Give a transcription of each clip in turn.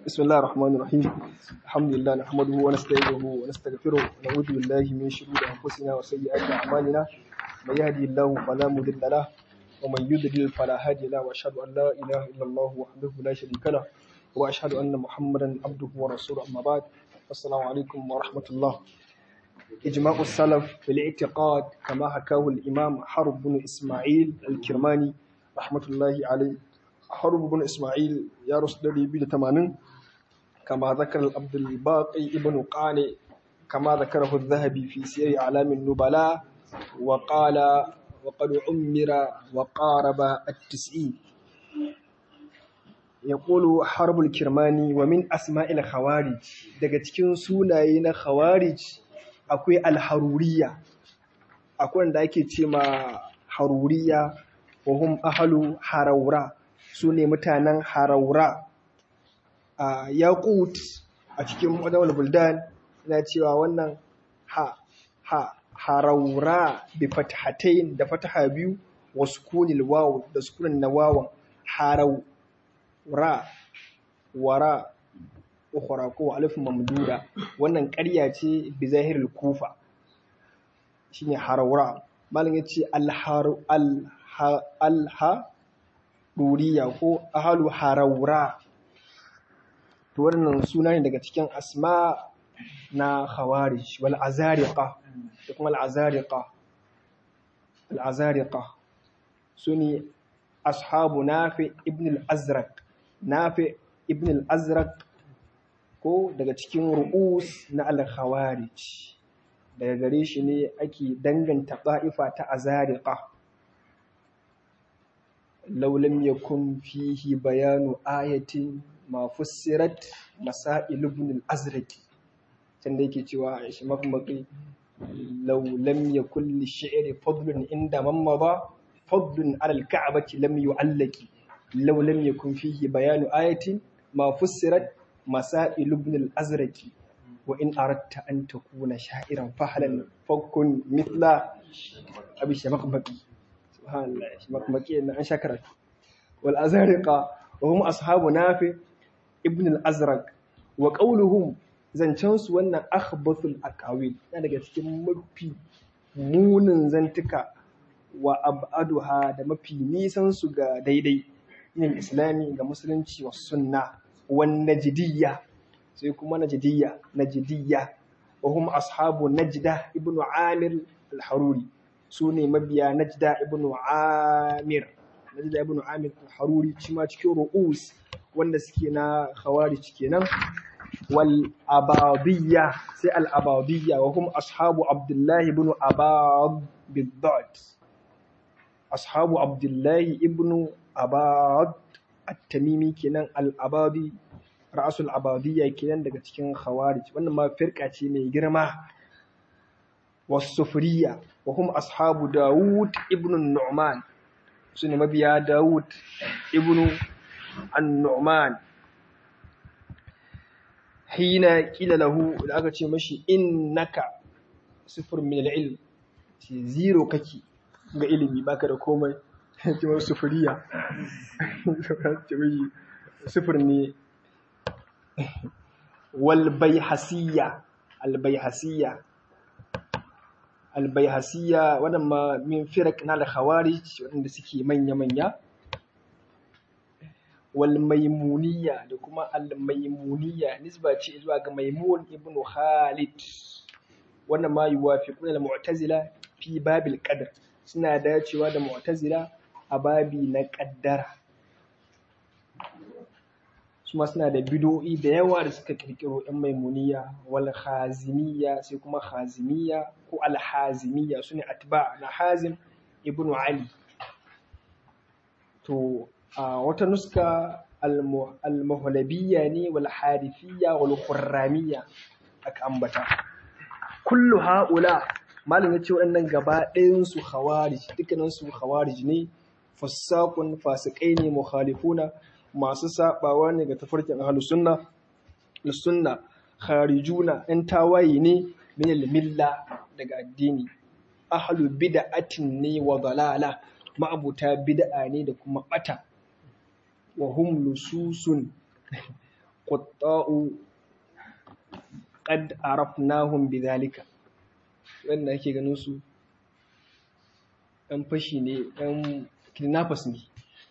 بسم الله الرحمن الرحيم الحمد لله نحمده ونستعينه ونستغفره ونعوذ بالله من شرور انفسنا وسيئات اعمالنا من يهدي الله فلا مضل له ومن يضلل فلا هادي له واشهد ان لا اله الا الله وحده لا شريك له واشهد ان محمدا عبده ورسوله اما بعد السلام عليكم ورحمه الله إجماع السلف في الاعتقاد كما حكاه الإمام حرب بن إسماعيل الكرماني رحمة الله عليه حرب بن إسماعيل يا رسول الله بيد تمانين كما ذكر عبد الباقي ابن قانع كما ذكره الذهبي في سير أعلام النبلاء وقال وقد عمر وقارب التسعين يقول حرب الكرماني ومن أسماء الخوارج daga cikin sunaye na khawarij akwai alharuriya akwai wanda ake ce ma haruriya wa hum ahalu haraura su ne mutanen haraura a yaqut a cikin wadawar buldan na cewa wannan ha ha haraura bi fathatain da fataha biyu wa sukunil waw da sukunin na wawan haraura wara ukhra ko alif mamduda wannan ƙarya ce bi zahirul kufa shine harawra malin yace al alha duriya ko ahlu harawra to wannan suna ne daga cikin asma na khawarij wal azariqa da kuma al azariqa al azariqa suni ashabu nafi ibn al azraq nafi ibn al azraq ko daga cikin ru'us na al-khawarij daga gare shi ne ake danganta ba'ifa ta azariqa law lam yakun fihi bayanu ayatin ma fussirat masail ibn al-azraq can da yake cewa shi mafmaki law lam yakun lish-shi'ri fadlun inda man mada fadlun ala al-ka'bati lam yu'allaki law lam yakun fihi bayanu ayatin ma fussirat مسائل ابن الأزرق وإن أردت أن تكون شاعرا فهلا فكن مثل أبي شمقمقي سبحان الله شمقمقي أن شكرت والأزارقة وهم أصحاب نافع ابن الأزرق وقولهم zancensu wannan akhbathul aqawil yana daga cikin mafi munin zantuka wa ab'aduha da mafi nisan su ga daidai yin islami ga musulunci wa sunna والنجدية سيكون نجدية نجدية وهم أصحاب نجدة ابن عامر الحروري سوني مبيا نجدة ابن عامر نجدة ابن عامر الحروري شما تكي رؤوس والنسكينا خوارج كينا والأباضية سي الأباضية وهم أصحاب عبد الله بن أباض بالضاد أصحاب عبد الله ابن أباض at-tamimi kenan al-abadi ra'asul abadiyya kenan daga cikin khawarij wannan ma firqa ce mai girma was-sufriya wa hum ashabu daud ibn nu'man sune mabiya daud ibn an-nu'man hina kila lahu da aka ce mashi innaka sifr min al-ilm ce zero kake ga ilimi baka da komai kimar sufuriya sufur ne walbaihasiya albaihasiya albaihasiya waɗanda min firak na al-khawarij waɗanda suke manya-manya walmaimuniya da kuma almaimuniya nisba ce zuwa ga maimun ibn khalid wannan ma yuwafiquna al-mu'tazila fi babil qadr suna dacewa da mu'tazila a babi na ƙaddara su suna da bidoyi da yawa da suka kirkiro yan maimuniya wal khazimiyya sai kuma khazimiyya ko al hazimiyya sune atba na hazim ibnu ali to a wata nuska al muhlabiyya ne wal harifiyya wal khurramiyya aka ambata kullu haula malam ya ce waɗannan gaba ɗayan su khawarij dukkanin su khawarij ne fassaqun fasikai ne mukhalifuna masu sabawa ne ga tafarkin ahlus sunna sunna kharijuna ɗan tawaye ne min al-milla daga addini ahlu bid'atin ne wa dalala ma'abuta bid'a ne da kuma bata wa hum lususun qutta'u qad arafnahum bidhalika wanda ake ganin su ɗan fashi ne ɗan kidnappers ne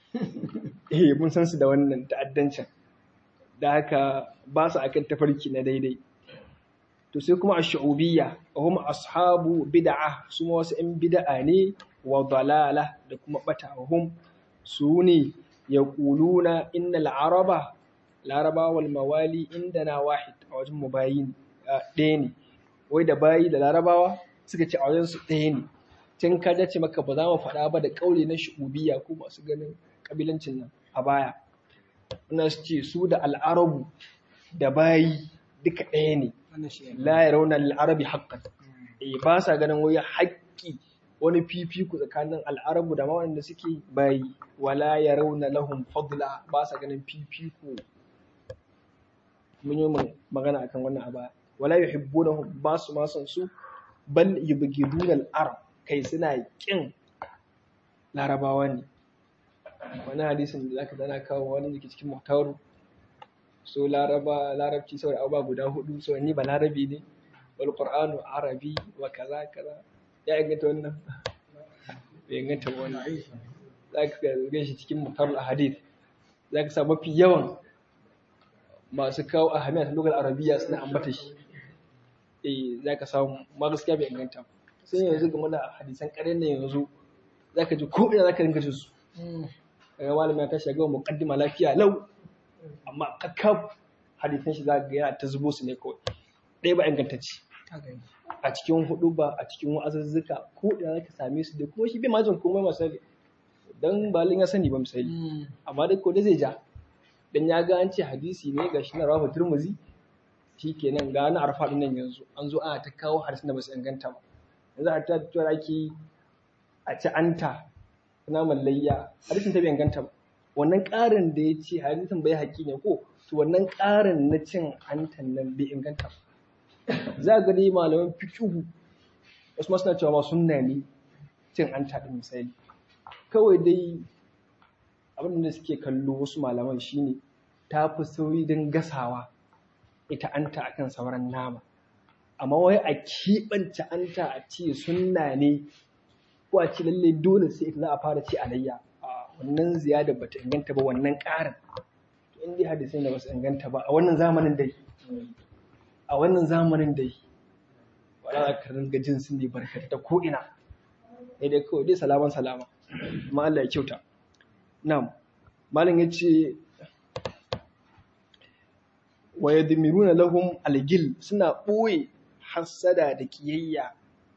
eh mun san su da wannan ta'addancin da haka ba su akan tafarki na daidai to sai kuma ash-shu'ubiyya hum ashabu bid'ah su ma wasu ɗan bid'a ne wa dalala da kuma bata hum su ne yaquluna innal araba laraba wal mawali indana wahid a wajen mu bayi ɗaya ne wai da bayi da larabawa suka ce a wajen su ɗaya ne tun ka ce maka ba za mu faɗa ba da ƙauli na shu'ubiyya ko masu ganin ƙabilancin nan a baya ina su ce su da al'arabu da bayi duka ɗaya ne la ya rauna al'arabi haƙƙan eh ba sa ganin wai haƙƙi wani fifiku tsakanin al'arabu da waɗanda suke bayi wala ya rauna lahum fadla ba sa ganin fifiku mun yi magana akan wannan a baya wala yuhibbunahum ba su ma son su bal yubghiduna al-arab kai suna kin larabawa ne wani hadisin da zaka dana kawo wani da ke cikin mutawaru so laraba larabci saboda abubuwa guda hudu so ni ba larabi ne wal qur'anu arabi wa kaza kaza ya inganta wannan bai inganta ba wannan zaka ga shi cikin mutawaru hadith zaka sa mafi yawan masu kawo ahamiyar lugar arabiya suna ambata shi eh zaka samu ma gaskiya bai inganta ba sai yanzu game da hadisan ƙarin nan yanzu za ka ji ko ina za ka rinka jin su daga malami ya tashi gaba muqaddima lafiya lau amma kakkab hadisan shi za ka ga yana ta zubo su ne kawai ɗaya ba ingantacce a cikin hudu ba a cikin wa'azuzzuka ko ina za ka same su da kuma shi bai majin komai misali dan balin ya sani ba misali amma dai ko da zai ja dan ya ga an ce hadisi ne ga shi na rafa turmuzi shikenan ga na arfa nan yanzu an zo ana ta kawo hadisin da ba su inganta ba yanzu a tattuwar ake a ci anta naman layya hadisin ta bai inganta ba wannan ƙarin da ya ce hadisin bai haƙi ne ko to wannan ƙarin na cin antan nan bai inganta ba za ga dai malaman fiqhu wasu ma suna cewa ma sunna ne cin anta din misali kawai dai abin da suke kallo wasu malaman shine ta fi sauri don gasawa ita anta akan sauran nama amma wai a keɓance anta a ce sunna ne ko a ce lalle dole sai ita za a fara ci alayya a wannan ziyada ba ta inganta ba wannan ƙarin in dai hadisai da ba su inganta ba a wannan zamanin dai a wannan zamanin dai wala za ka ringa jin sun ne barkata ta ko'ina ne dai kawai dai salaman salama amma Allah ya kyauta na'am malam ya ce wa yadmiruna lahum algil suna ɓoye hassada da kiyayya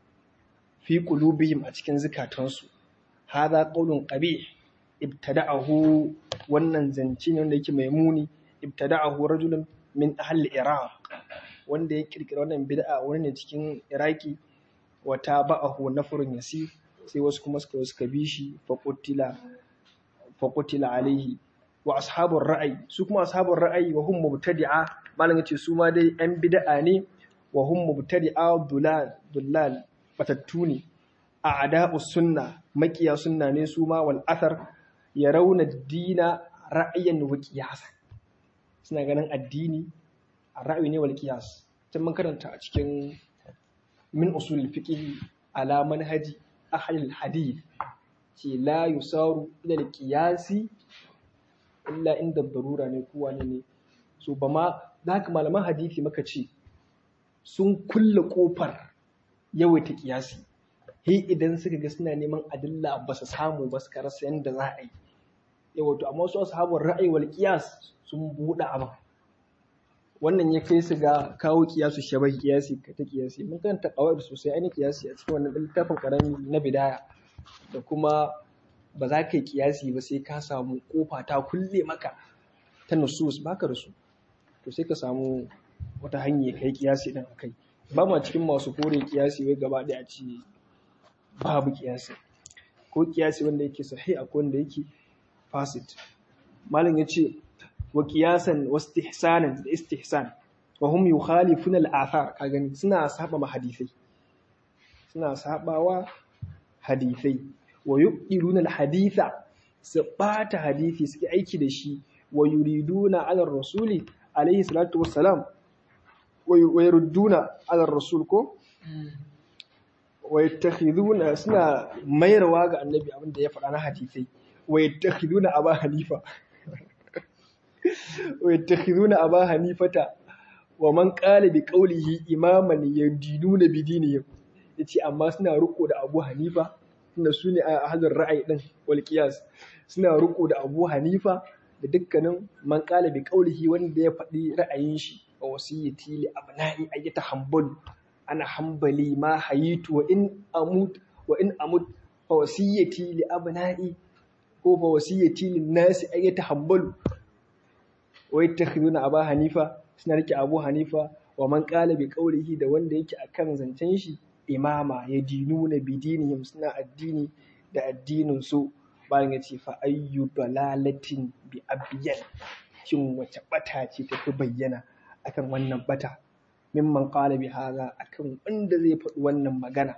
fi qulubihim a cikin zukatansu hadha qawlun qabih ibtada'ahu wannan zance ne wanda yake mai muni ibtada'ahu rajulun min ahli iraq wanda ya kirkira wannan bid'a wani ne cikin iraki wa taba'ahu nafrun yasir sai wasu kuma suka suka bi shi fa qutila fa qutila alaihi wa ashabur ra'ayi su kuma ashabur ra'ayi wa hum mubtadi'a malam yace su ma dai yan bid'a ne wa hum mubtadi'a dulal dulal batattu ne a ada'us sunna makiya sunna ne su ma wal athar yarawna dina ra'ayan wa qiyasan suna ganin addini a ra'ayi ne wal qiyas tun mun karanta a cikin min usul fiqh ala manhaji ahli hadith ce la yusaru ila al qiyasi illa inda darura ne ko wani ne so ba ma da haka malaman hadisi maka ce sun kulle kofar yawaita kiyasi he idan suka ga suna neman adilla ba su samu ba suka rasa yadda za a yi yawato amma wasu ashabun ra'ayi wal kiyas sun buɗe abin wannan ya kai su ga kawo kiyasu shabai kiyasi ka ta kiyasi mun karanta kawai sosai ainihin kiyasi a cikin wannan littafin karami na bidaya da kuma ba za ka yi kiyasi ba sai ka samu kofa ta kulle maka ta nusus baka da su to sai ka samu wata hanya ka yi kiyasi din akai ba ma cikin masu kore kiyasi wai gaba ɗaya ce babu kiyasi ko kiyasi wanda yake sahih akwai wanda yake fasit malam ya ce wa kiyasan wa istihsanan da istihsan wa hum yukhalifuna al-athar ka gani suna saba ma hadisai suna sabawa hadisai wa yuqiruna al-haditha su bata hadisi suke aiki da shi wa yuriduna ala rasuli alaihi salatu wassalam wa yarudduna ala rasul ko wa yattakhiduna suna mayarwa ga annabi abin da ya faɗa na hadisai wa yattakhiduna aba hanifa wa yattakhiduna aba hanifata wa man qala bi qawlihi imaman yadinuna bi dinihim yace amma suna riko da Abu Hanifa tunda su ne a hadin ra'ayi din wal qiyas suna riko da Abu Hanifa da dukkanin man qala bi qawlihi wanda ya faɗi ra'ayin shi wa wasiyati li abna'i ayyata hanbal ana hanbali ma hayitu wa in amut wa in amut fa wasiyati li abna'i ko fa wasiyati lin nasi ayyata hanbal wa yattakhiduna Abu Hanifa suna rike Abu Hanifa wa man qala bi qawlihi da wanda yake akan zancen shi imama ya dinu na bidinihim suna addini da addinin su bayan ya ce fa ayyu dalalatin bi abiyan shin wace bata ce ta fi bayyana akan wannan bata mimman qala bi hadha akan wanda zai faɗi wannan magana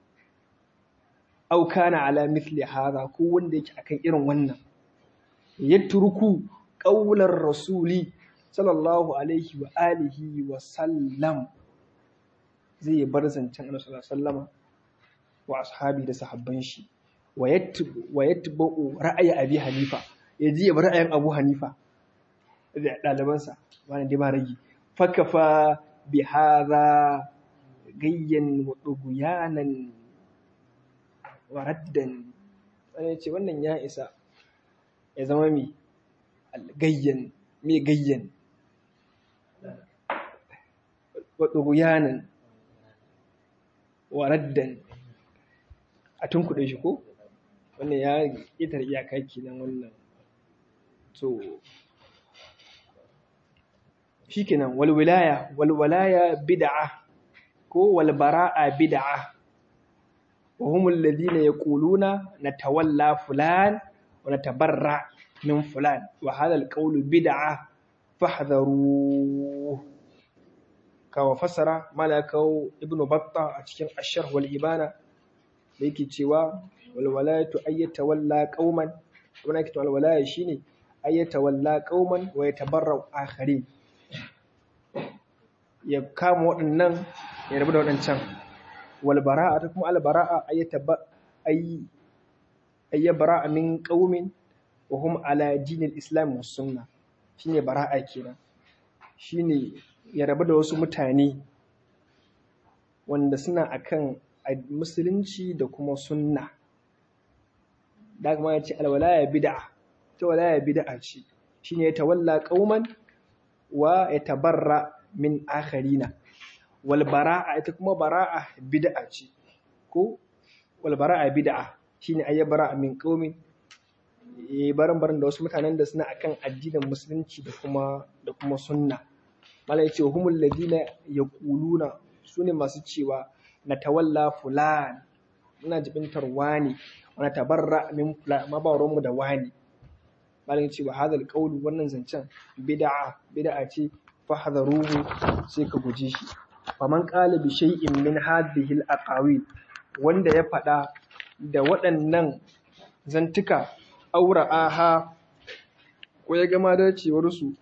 aw kana ala mithli hadha ko wanda yake akan irin wannan yatruku qawlar rasuli sallallahu alaihi wa alihi wa sallam zai bar zancen annabi sallallahu alaihi wasallama wa ashabi da sahabban shi wa yatba'u ra'ayi abi hanifa ya ji ya bar ra'ayin abu hanifa da ɗalibansa wani dai ba ragi fakafa bi hadha gayyan wa duguyanan wa raddan wani ce wannan ya isa ya zama mi gayyan me gayyan wa duguyanan wa raddan a tunkuɗe shi ko wannan ya ƙetare iyaka kenan wannan so shikenan wal wilaya wal walaya bid'a ko wal bara'a bid'a wa hum alladhina yaquluna natawalla fulan wa natabarra min fulan wa hadha al qawlu bid'a fahdharu kawo fassara malakau ibnu batta a cikin ashar wal ibana da yake cewa walwalayatu ayyata walla qauman kuma yake walwalaya shine ayyata walla qauman wa yatabarra'u akharin ya kama waɗannan ya rabu da waɗancan wal bara'a ta kuma al bara'a ayyata ba ay ayya bara'a min qaumin wa hum ala dinil islam was sunna shine bara'a kenan shine ya rabu da wasu mutane wanda suna akan musulunci da kuma sunna da kuma ya ce alwalaya bid'a ta walaya bid'a ce shine ya tawalla qauman wa ya tabarra min akharina wal bara'a ita kuma bara'a bid'a ce ko wal bara'a bid'a shine ayya bara'a min qaumin eh baran baran da wasu mutanen da suna akan addinin musulunci da kuma da kuma sunna mala yace humul ladina yaquluna sune masu cewa na tawalla fulan muna jibintar wani wa tabarra min fulan ma ba mu da wani mala yace wa hadal qawlu wannan zancen bid'a bid'a ce fahdharuhu sai ka guje shi faman qala bi shay'in min hadhihi al-aqawil wanda ya faɗa da waɗannan zantuka aura aha ko ya gama dacewar su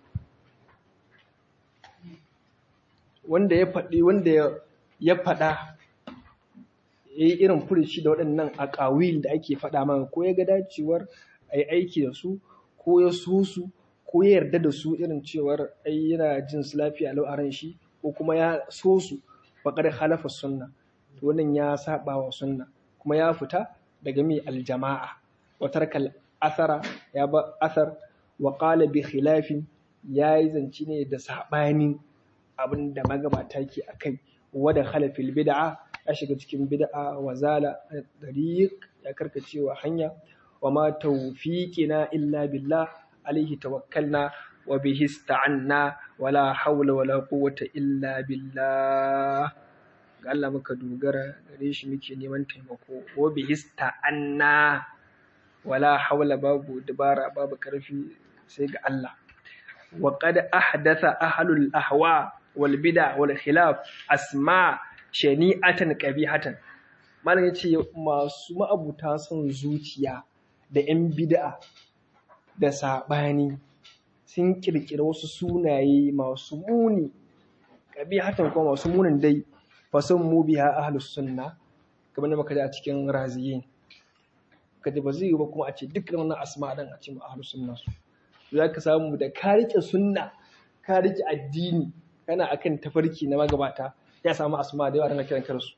wanda ya faɗi wanda ya faɗa ya yi irin furici da waɗannan aƙawil da ake faɗa mana ko ya ga dacewar a yi aiki da su ko ya so su ko ya yarda da su irin cewar ai yana jin su lafiya lau a ran shi ko kuma ya so su faƙar halafa sunna to wannan ya saba wa sunna kuma ya fita daga mai aljama'a wa tarkal asara ya ba asar wa qala bi khilafin yayi zance ne da sabanin abin da magabata ke akai wa da khalafil bid'a ya shiga cikin bid'a wa zala dariq ya karkacewa hanya wa ma tawfiqina illa billah alaihi tawakkalna wa bihi ista'anna wala hawla wala quwwata illa billah ga Allah muka dogara gare shi muke neman taimako wa bihi ista'anna wala hawla babu dabara babu karfi sai ga Allah wa qad ahdatha ahlul ahwa wal bid'a wal khilaf asma shani'atan qabihatan malam yace masu ma'abuta son zuciya da 'yan bid'a da saɓani sun kirkira wasu sunaye masu muni kabi hatan kuma masu munin dai fasan mu biha ahlus sunna kamar da muka ji a cikin raziyin kaji ba zai yi ba kuma a ce duk wannan asma dan a ce mu ahlus sunna su za ka samu da ka rike sunna ka rike addini kana akan tafarki na magabata ya samu asma da yawa da kiran karsu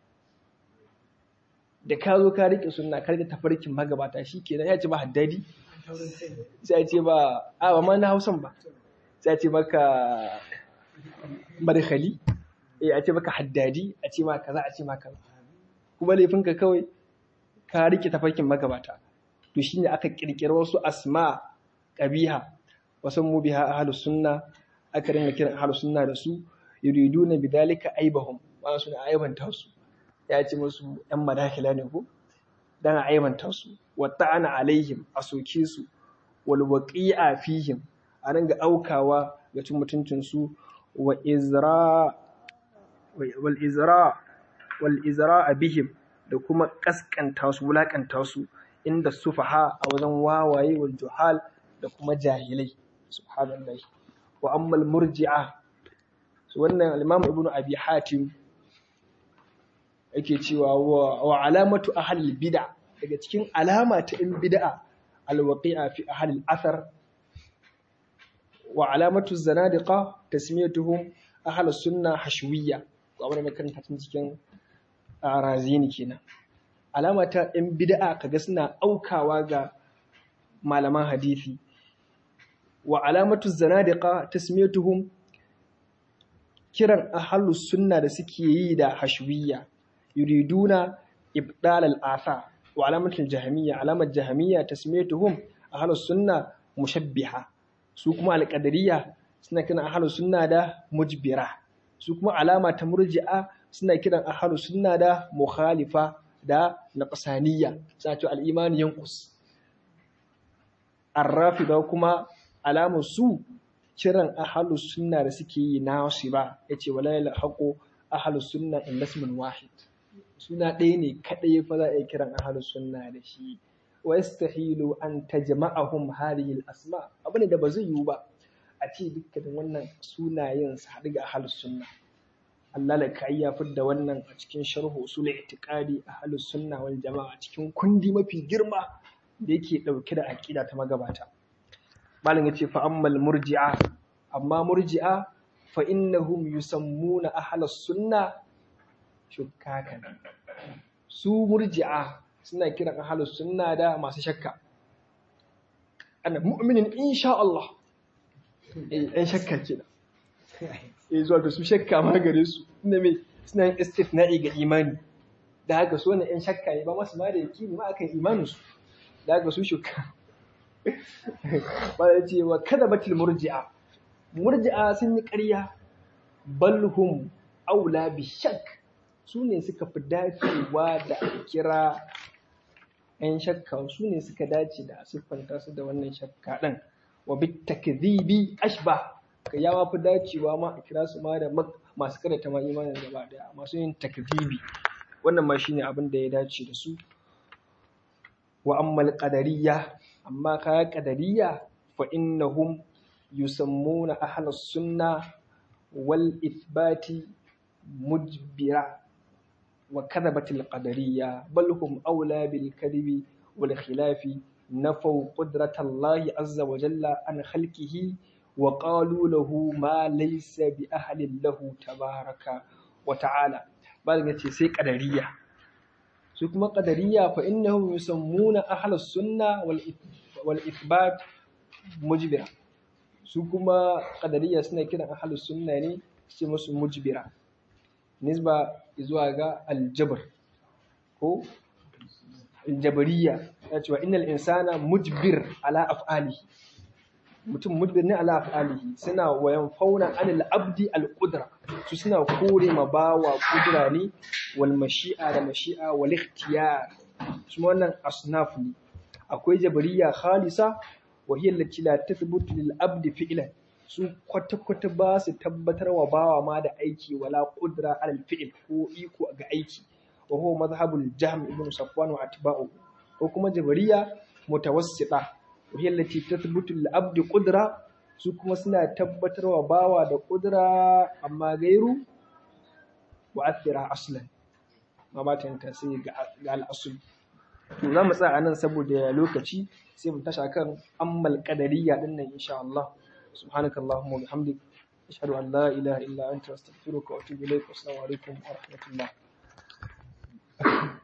da ka zo ka rike sunna ka rike tafarkin magabata shikenan ya ce ba haddadi sai ce ba a ba ma na hausan ba sai ce maka barkhali eh a ce maka haddadi a ce ma kaza a ce ma kaza kuma laifinka kawai ka rike tafarkin magabata to shine aka kirkira wasu asma qabiha wasan mu biha ahlus sunna aka ringa kiran ahlus sunna da su yuriduna bidalika aibahum ba su da aibanta su ya ce musu yan madakila ne ko dan aibanta su wa ta'ana alaihim a soke su wal waqi'a fihim a ringa aukawa ga cin mutuncin su wa izra wal izra wal izra bihim da kuma kaskanta su wulakanta su inda sufaha a wajen wawaye wal juhal da kuma jahilai subhanallah wa ammal murji'a wannan al-imam ibnu abi hatim yake cewa wa alamatu ahli bid'a daga cikin alama ta in bid'a al-waqi'a fi ahli al-athar wa alamatu zanadiqa tasmiyatuhum ahli sunna hashwiyya ko abin da makaranta tun cikin razini kenan alama ta in bid'a kaga suna aukawa ga malaman hadisi wa alamatu zanadiqa tasmiyatuhum kiran ahlus sunna da suke yi da hashwiyya yuriduna ibdal al-asa wa alamatul jahmiyya alamat jahmiyya tasmiyatuhum ahlus sunna mushabbiha su kuma al-qadariyya suna kiran ahlus sunna da mujbira su kuma alama ta murji'a suna kiran ahlus sunna da mukhalifa da naqsaniyya suna cewa al-iman yanqus ar-rafida kuma alamun su kiran ahalus sunna da suke yi na shi ba ya ce wala yala haƙo ahalus sunna in lasmin wahid suna ɗaya ne kaɗai fa za a yi kiran ahalus sunna da shi wa yastahilu an tajma'ahum hadhihi al-asma abu ne da ba zai yiwu ba a ce dukkanin wannan sunayen su haɗu ga ahalus sunna Allah la kai ya fidda wannan a cikin sharhu usul i'tiqadi ahalus sunna wal jama'a cikin kundi mafi girma da yake ɗauke da aƙida ta magabata malam yace fa ammal murji'a amma murji'a fa innahum yusammuna ahlus sunna shukkakan su murji'a suna kiran ahlus sunna da masu shakka ana mu'minin insha Allah eh ɗan shakka kenan eh zuwa da su shakka ma gare su inda me suna yin istithna'i ga imani da haka so ne ɗan shakka ne ba masu ma da yakini ma akan imanin su da haka su shukka ba da ce wa kada batil murji'a murji'a sun yi ƙarya balhum aula bi shak su ne suka fi dacewa da kira 'yan shakka su ne suka dace da siffanta su da wannan shakka ɗin wa bi takdhibi ashba ka yawa fi dacewa ma a kira su ma da masu karanta ma imanin gaba daya masu yin takdhibi wannan ma shine abin da ya dace da su wa ammal qadariyya amma kaya qadariyya fa innahum yusammuna ahlus sunna wal ithbati mujbira wa kadhabatil qadariyya bal hum awla bil kadhibi wal khilafi nafaw qudratallahi azza wa jalla an khalqihi wa qalu lahu ma laysa bi ahlin lahu tabaraka wa ta'ala bal yace sai qadariyya su kuma qadariyya fa innahum yusammuna ahlus sunna wal wal ithbat mujbira su kuma qadariyya suna kiran ahlus sunna ne sai musu mujbira nisba zuwa ga aljabr ko aljabariya ya ce wa innal insana mujbir ala af'alihi mutum mujbir ne ala af'alihi suna wayan fauna anil abdi al qudra su suna kore ma bawa kudura ne wal mashi'a da mashi'a wal ikhtiyar su wannan asnaf ne akwai jabariya khalisa wa hiya allati la tathbutu lil abdi fi'lan su kwata-kwata ba su tabbatar wa bawa ma da aiki wala kudura alal fi'il ko iko ga aiki wa huwa mazhabul jahm ibn safwan wa atba'u ko kuma jabariya mutawassita wa hiya allati tathbutu lil abdi qudra su kuma suna tabbatarwa bawa da ƙudura amma gairu wa athira aslan ma ba ta yanta sai ga al'asul to za mu tsaya nan saboda lokaci sai mu tasha kan ammal qadariyya din nan insha Allah subhanaka allahumma wa bihamdik ashhadu an la ilaha illa anta astaghfiruka wa atubu ilaik assalamu alaikum wa rahmatullah